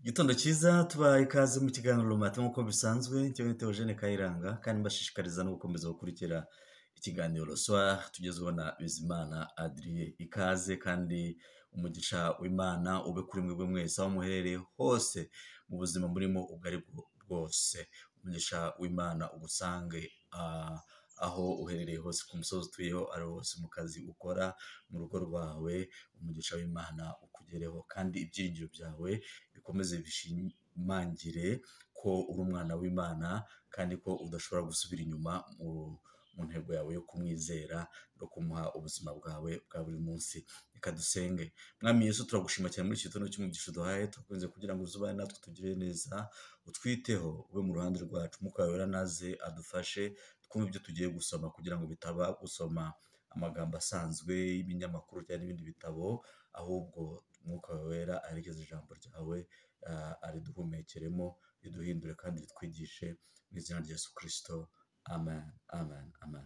Igitondo cyiza tubahaye ikaze mu kiganiro rumata nk'uko bisanzwe njyewe ni Theogene Kayiranga kandi mbashishikariza no gukomeza gukurikira ikiganiro soir tugezweho na Bizimana Adrie ikaze kandi umugisha w'Imana ube kuri mwebwe mwese aho muherereye hose mu buzima murimo ubwo ari bwo bwose umugisha w'Imana ugusange ah, aho uherereye hose ku musozi utuyeho ari ho hose mu kazi ukora mu rugo rwawe umugisha w'Imana ukugereho kandi ibyiringiro byawe bikomeze bishimangire ko uri umwana w'Imana kandi ko udashobora gusubira inyuma mu mu ntego yawe yo kumwizera no kumuha ubuzima bwawe bwa buri munsi reka dusenge mwami yesu turagushima cyane muri iki gitondo cy'umugisha uduhaye turakunze kugira ngo uzubane natwe tugire neza utwiteho ube mu ruhande rwacu umwuka wawe naze adufashe twumve ibyo tugiye gusoma kugira ngo bitaba gusoma amagambo asanzwe y'ibinyamakuru cyangwa n'ibindi bitabo ahubwo umwuka wawe wera aherekeze ijambo ryawe ah, ariduhumekeremo riduhindure kandi ritwigishe mu izina rya yesu kirisito amen amen amen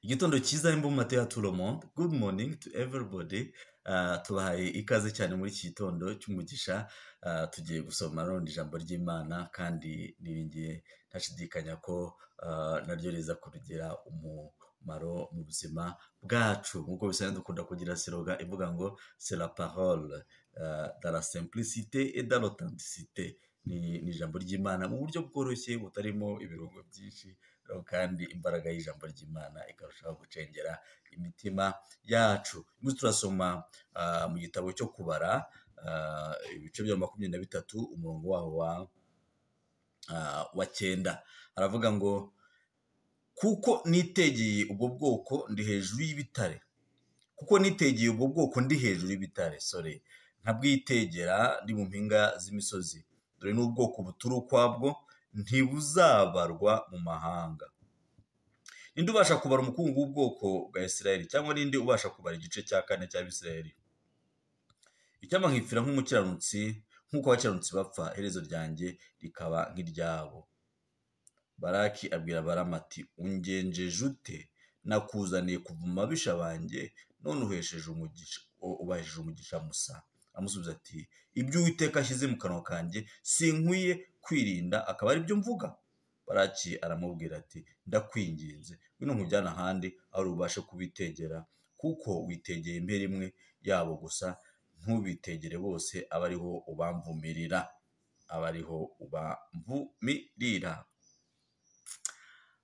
igitondo cyiza imbu mu mateka turomo good morning to everybody Ah, tubahaye ikaze cyane muri iki gitondo cy'umugisha Ah, tugiye gusoma none ijambo ry'imana kandi niringiye ntashidikanya ko ah, naryo riza kurugira umumaro mu buzima bwacu nk'uko bisanzwe dukunda kugira siroga ivuga ngo c'est la parole ah, dans la simplicité et dans l'authenticité ni ni ijambo ry'imana mu buryo bworoshye butarimo ibirungo byinshi ariko kandi imbaraga y'ijambo ry'imana ikarushaho gucengera imitima yacu turimo turasoma ah, mu gitabo cyo kubara ah, ibice bya makumyabiri na bitatu umurongo waho wa ah, wa cyenda haravuga ngo kuko nitegeye ubwo bwoko ndi hejuru y'ibitare kuko nitegeye ubwo bwoko ndi hejuru y'ibitare sore nkabwitegera ndi mu mpinga z'imisozi dore n'ubwoko butura ukwabwo ntibuzabarwa mu mahanga ninde ubasha kubara umukungu w'ubwoko bwa isirayeli cyangwa ninde ubasha kubara igice cya kane cy'abisirayeli icyampa nkifira nk'umukiranutsi nk'uko abakiranutsi bapfa iherezo ryanjye rikaba nk'iryabo baraki abwira barama ati ungenjeje ute nakuzaniye kuva mu mabisha banjye none uhesheje umugisha u- ubahejeje umugisha musa amusubiza ati ibyo uwiteka ashyize mu kanwa kanjye sinkwiye kwirinda akaba ari byo mvuga baraki aramubwira ati ndakwinginze ngwino nkujyana ahandi aho ubashe kubitegera kuko witegeye impera imwe yabo gusa ntubitegere bose aba ariho ubamvumirira aba ariho ubamvumirira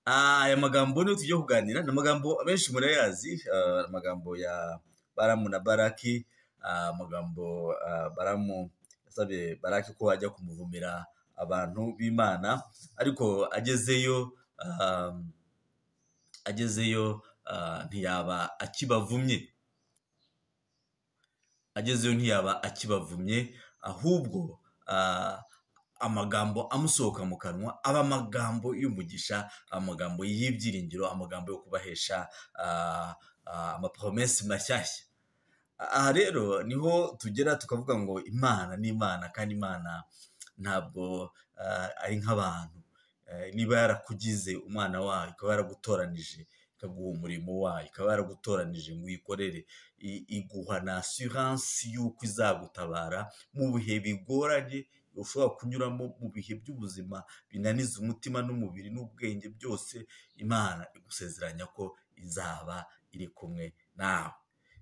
Ah, aya magambo niyo tugiye kuganira ni amagambo abenshi murayazi ah, amagambo ya baramu na baraki ah, amagambo ah, baramu yasabye baraki ko ajya kumuvumira abantu b'imana ariko agezeyo ah, agezeyo ah, ntiyaba akibavumye agezeyo ntiyaba akibavumye ahubwo ah, amagambo amusohoka mu kanwa aba amagambo y'umugisha amagambo y'ibyiringiro amagambo yo kubahesha ah, ah, amapromesi mashyashya aha rero niho tugera tukavuga ngo imana ni imana kandi imana ntabwo ah, ari nk'abantu Eh, niba yarakugize umwana wayo ikaba yaragutoranije ikaguha umurimo wayo ikaba yaragutoranije ngo uyikorere i- iguha na asiransi y'uko izagutabara mu bihe bigoranye ushobora kunyuramo mu bihe by'ubuzima binaniza umutima n'umubiri n'ubwenge byose imana igusezeranya ko izaba iri kumwe nawe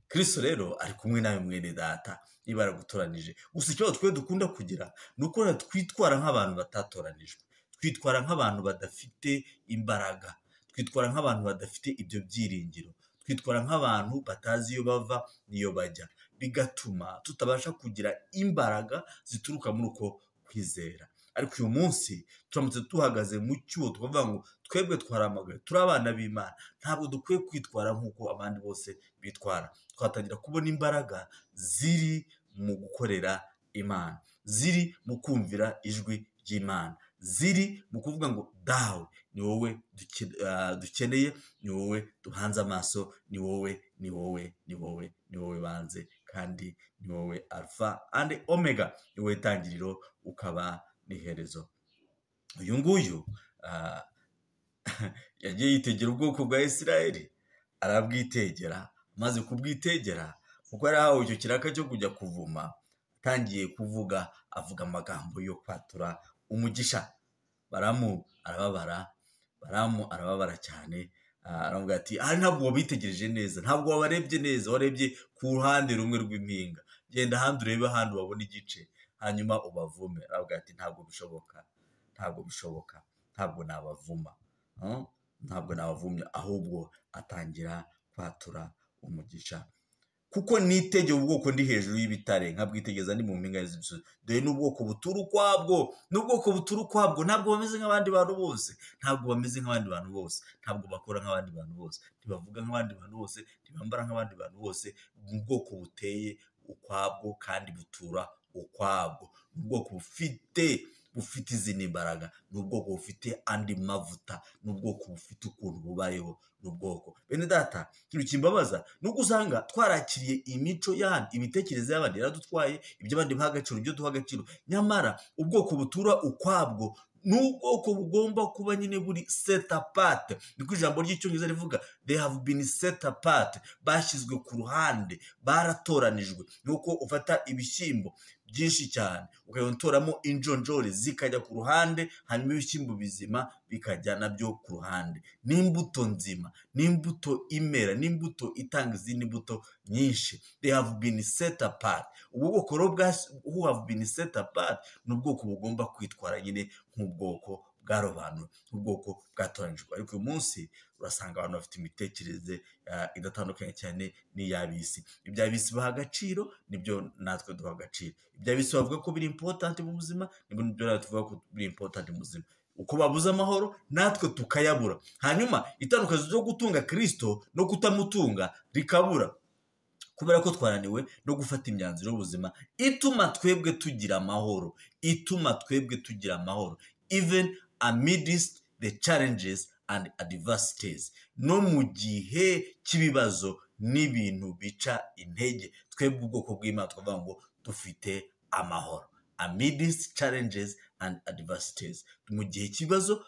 kristo rero ari kumwe nawe mwene data niba yaragutoranije gusa ikibazo twe dukunda kugira ni uko twitwara nk'abantu batatoranijwe twitwara nk'abantu badafite imbaraga twitwara nk'abantu badafite ibyo byiringiro twitwara nk'abantu batazi iyo bava n'iyo bajya bigatuma tutabasha kugira imbaraga zituruka muri uko kwizera ariko uyu munsi turamutse duhagaze mu cyuho tukavuga ngo twebwe twaramagaye turi abana b'imana ntabwo dukwiye kwitwara nk'uko abandi bose bitwara twatangira kubona imbaraga ziri mu gukorera imana ziri mu kumvira ijwi ry'imana ziri mu kuvuga ngo dawe ni wowe duke- ah, dukeneye ni wowe duhanze amaso ni wowe ni wowe ni wowe ni wowe banze kandi ni wowe alfa andi omega ni wowe tangiriro ukaba n'iherezo uyu nguyu ah, yagiye yitegera ubwoko bwa isirayeli arabwitegera amaze kubwitegera kuko yari ahawe icyo kiraka cyo kujya kuvuma atangiye kuvuga avuga amagambo yo kwatura umugisha baramu arababara baramu arababara cyane aravuga ati aha ntabwo wabitegereje neza ntabwo wabarebye neza warebye ku ruhande rumwe rw'impinga genda ahandi urebe ahandi wabona igice hanyuma ubavume aravuga ati ntabwo bishoboka ntabwo bishoboka ntabwo nabavuma ntabwo nabavumye ahubwo atangira kwatura umugisha kuko nitegeye ubwoko ndi hejuru y'ibitare nkabwitegeza ni mu mpinga z'imisozi dore n'ubwoko butura ukwabwo n'ubwoko butura ukwabwo ntabwo bameze nk'abandi bantu bose ntabwo bameze nk'abandi bantu bose ntabwo bakora nk'abandi bantu bose ntibavuga nk'abandi bantu bose ntibambara nk'abandi bantu bose ni ubwoko buteye ukwabwo kandi butura ukwabwo ni ubwoko bufite bufite izindi mbaraga ni ubwoko bufite andi mavuta ni ubwoko bufite ukuntu bubayeho ni ubwoko bene data ikintu kimbabaza ni uko usanga twarakiriye imico y'ahandi imitekerereze y'abandi yaradutwaye ibyo abandi baha agaciro ibyo duha agaciro nyamara ubwoko butura ukwabwo ni ubwoko bugomba kuba nyine buri setapate niko ijambo ry'icyongereza rivuga they have been setapate bashyizwe ku ruhande baratoranijwe ni uko ufata ibishyimbo byinshi cyane ukayotoramo injonjore zikajya ku ruhande hanyuma ibishyimbo bizima bikajya nabyo ku ruhande n'imbuto nzima n'imbuto imera n'imbuto itanga izindi mbuto nyinshi they have been set apart ubu bwoko rero bwa who have been set apart ni ubwoko bugomba kwitwara nyine nk'ubwoko bwarobanura nk'ubwoko bwatoranyijwe ariko uyu munsi urasanga abantu bafite imitekerereze idatandukanye cyane n'iy'abisi iby'abisi baha agaciro nibyo natwe duha agaciro iby'abisi bavuga ko biri impotanti mu buzima nibyo natwe tuvuga ko biri impotanti mu buzima uko babuze amahoro natwe tukayabura hanyuma itandukanye ryo gutunga kirisito no kutamutunga rikabura kubera ko twananiwe no gufata imyanzuro y'ubuzima ituma twebwe tugira amahoro ituma twebwe tugira amahoro even amidst the challenges and adversities no mu gihe cy'ibibazo n'ibintu bica intege twebwe ubwoko bw'imana twavuga ngo dufite amahoro amidst challenges and adversities mu gihe cy'ibibazo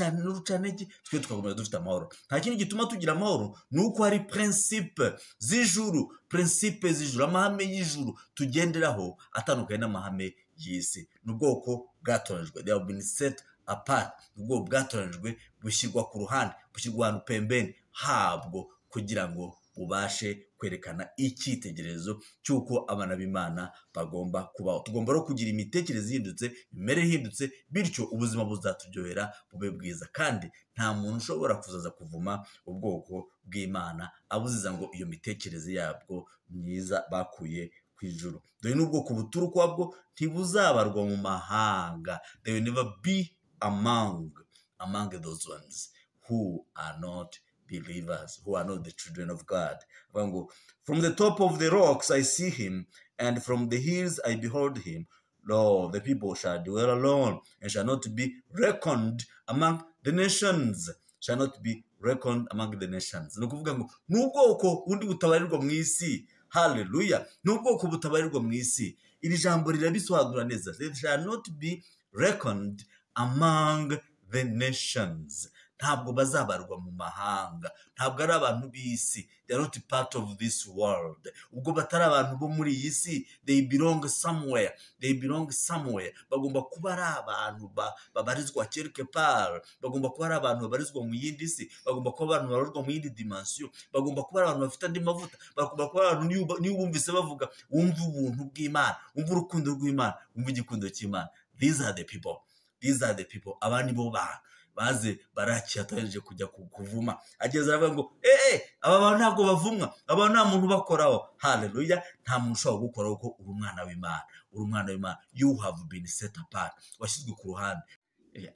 n'urucantege twe tugakomeza dufite amahoro nta kindi gituma tugira amahoro ni uko hari prinsipe z'ijuru prinsipe z'ijuru amahame y'ijuru tugenderaho atandukanye n'amahame y'isi ni ubwoko bwatoranyijwe they have been set apart ni ubwoko bwatoranyijwe bushyirwa ku ruhande bushyirwa ahantu pembeni habwo kugira ngo bubashe kwerekana icyitegererezo cy'uko abana b'imana bagomba kubaho tugomba no kugira imitekerereze ihindutse imimerere ihindutse bityo ubuzima buzaturyohera bube bwiza kandi nta muntu ushobora kuzaza kuvuma ubwoko bw'imana abuziza ngo iyo mitekerereze yabwo myiza bakuye ijuru dore n'ubwoko butura ukwabwo ntibuzabarwa mu mahanga they will never be among among those ones who are not believers who are not the children of God avuga ngo from the top of the rocks I see him and from the hills I behold him lo the people shall dwell alone and shall not be reckoned among the nations shall not be reckoned among the nations ni ukuvuga ngo ni ubwoko bundi butabarirwa mu isi haleluya ni ubwoko butabarirwa mu isi iri jambo rirabisobanura neza they shall not be reckoned among the nations ntabwo bazabarwa mu mahanga ntabwo ari abantu b'isi they are not part of this world ubwo batari abantu bo muri iyi si they belong somewhere they belong somewhere bagomba kuba ari abantu babarizwa quelque part bagomba kuba ari abantu babarizwa mu yindi si bagomba kuba abantu babarizwa mu yindi dimension bagomba kuba ari abantu bafite andi mavuta bagomba kuba abantu niyo bumvise bavuga wumva ubuntu bw'imana wumva urukundo rw'imana wumva igikundo cy'imana these are the people these are the people aba ni bo bantu baze barakiyatanije kujya kuvuma ageze aravuga ngo eee aba bantu ntabwo bavumwa aba nta muntu ubakoraho haleluya nta muntu ushobora gukoraho ko uri umwana w'imana uri umwana w'imana you have been set apart washyizwe ku ruhande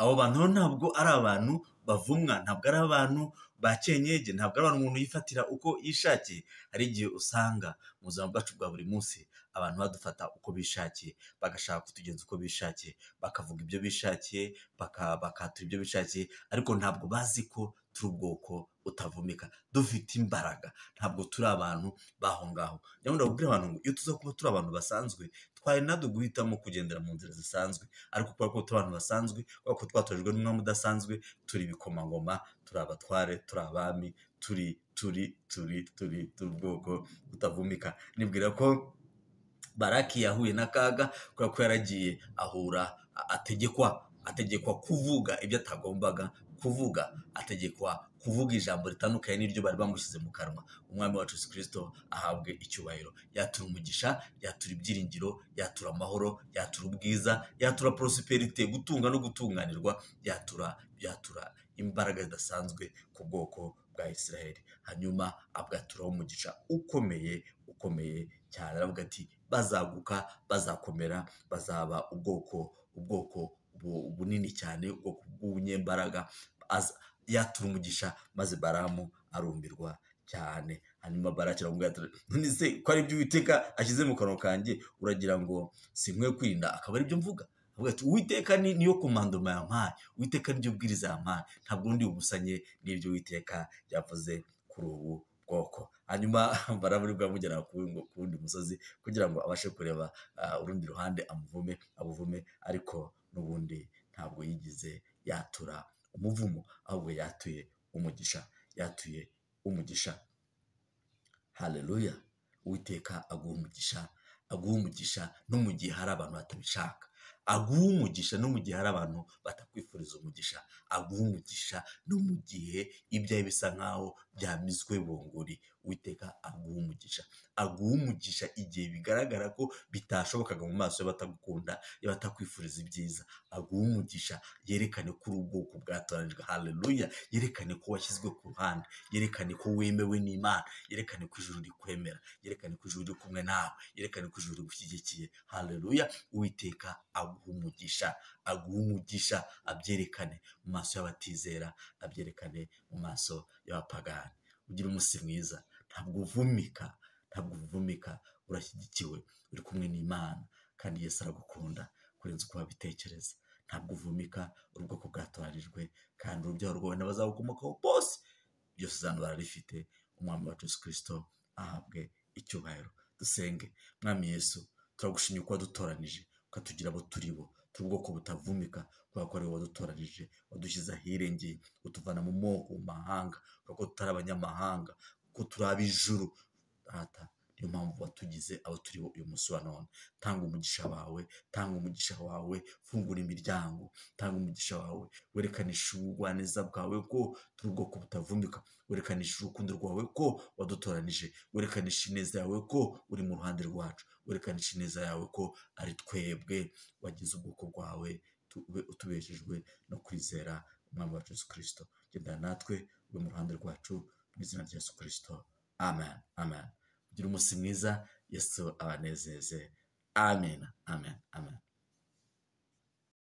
abo bantu ntabwo ari abantu bavumwa ntabwo ari abantu ba kenyege ntabwo ari abantu umuntu yifatira uko yishakiye hari igihe usanga mu buzima bwacu bwa buri munsi abantu badufata uko bishakiye bagashaka kutugenza uko bishakiye bakavuga ibyo bishakiye bakatura ibyo bishakiye ariko ntabwo bazi ko turi ubwoko utavumika dufite imbaraga ntabwo turi abantu baho ngaho nyamara ndababwira abantu ngo iyo tuza kuba turi abantu basanzwe twari natwe guhitamo kugendera mu nzira zisanzwe ariko kubera ko turi abantu basanzwe kubera ko twatojwe n'umwami udasanzwe turi ibikomangoma turi abatware turi abami turi turi turi turi turi ubwoko utavumika nibwira ko baraki yahuye n'akaga kubera ko yaragiye ahura ategekwa ategekwa kuvuga ibyo atagombaga kuvuga ategekwa kuvuga ijambo ritandukanye n'iryo bari bamushyize mu kanwa umwami wacu Yesu kirisito ahabwe icyubahiro yatura umugisha yatura ibyiringiro yatura amahoro yatura ubwiza yatura porosiperite gutunga no gutunganirwa yatura yatura imbaraga zidasanzwe ku bwoko bwa israel hanyuma abwaturaho umugisha ukomeye ukomeye cyane aravuga ati bazaguka bazakomera bazaba ubwoko ubwoko bunini cyane ubwoko bw'ubunyembaraga yatura umugisha maze baramu arumirwa cyane hanyuma barakira none se ko ari ibyo uwiteka ashyize mu kanwa kanjye uragira ngo si nkwiye kwirinda akaba ari byo mvuga avuga ati uwiteka niyo komandoma yampaye uwiteka niryo bwiriza yampaye ntabwo undi bubusanye n'ibyo uwiteka yavuze kuri ubu bwoko hanyuma baraburi bwamugera ku wundi musozi kugira ngo abashe kureba urundi ruhande amuvume abuvume ariko n'ubundi ntabwo yigize yatura umuvumo ahubwo yatuye umugisha yatuye umugisha hareruya uwiteka aguha umugisha aguha umugisha no mu gihe hari abantu batabishaka aguha umugisha no mu gihe hari abantu batakwifuriza umugisha aguha umugisha no mu gihe ibyawe bisa nkaho byamizwe bunguri witeka aguha umugisha aguha umugisha igihe bigaragara ko bitashobokaga mu maso y'abatagukunda y'abatakwifuriza ibyiza aguha umugisha yerekane ko uri ubwoko bwatoranijwe hareruya yerekane ko washyizwe ku ruhande yerekane ko wemewe n'imana yerekane ko ijuru rikwemera yerekane ko ijuru riri kumwe nawe yerekane ko ijuru rigushyigikiye hareruya uwiteka aguha umugisha aguha umugisha abyerekane mu maso y'abatizera abyerekane mu maso y'abapagani ugira umunsi mwiza ntabwo uvumika ntabwo uvumika urashyigikiwe uri kumwe n'imana kandi Yesu aragukunda kurenza uko wabitekereza ntabwo uvumika uri ubwoko bwatoranijwe kandi urubyaro rwawe n'abazagukomokaho bose byose uzana bararifite umwami wacu Yesu kirisito ahabwe icyubahiro dusenge mwami Yesu turagushimye ko wadutoranije ukatugira abo turi bo turi ubwoko butavumika kubera ko ari wowe wadutoranije wadushyize ahirengeye utuvana mu moko mu mahanga kuko tutari abanyamahanga ko turi ab'ijuru rata niyo mpamvu watugize abo turi bo uyu munsi wa none tanga umugisha wawe tanga umugisha wawe fungura imiryango tanga umugisha wawe werekanisha ubugwaneza bwawe ko turi ubwoko butavumbika werekanisha urukundo rwawe ko wadutoranije werekanisha ineza yawe ko uri mu ruhande rwacu werekanisha ineza yawe ko ari twebwe wagize ubwoko bwawe utubeshejwe no kwizera umwami wacu Yesu kirisito gendana natwe ube mu ruhande rwacu mu izina rya Yesu kirisito amen amen ugira umunsi mwiza yesu abanezeze amen amen amen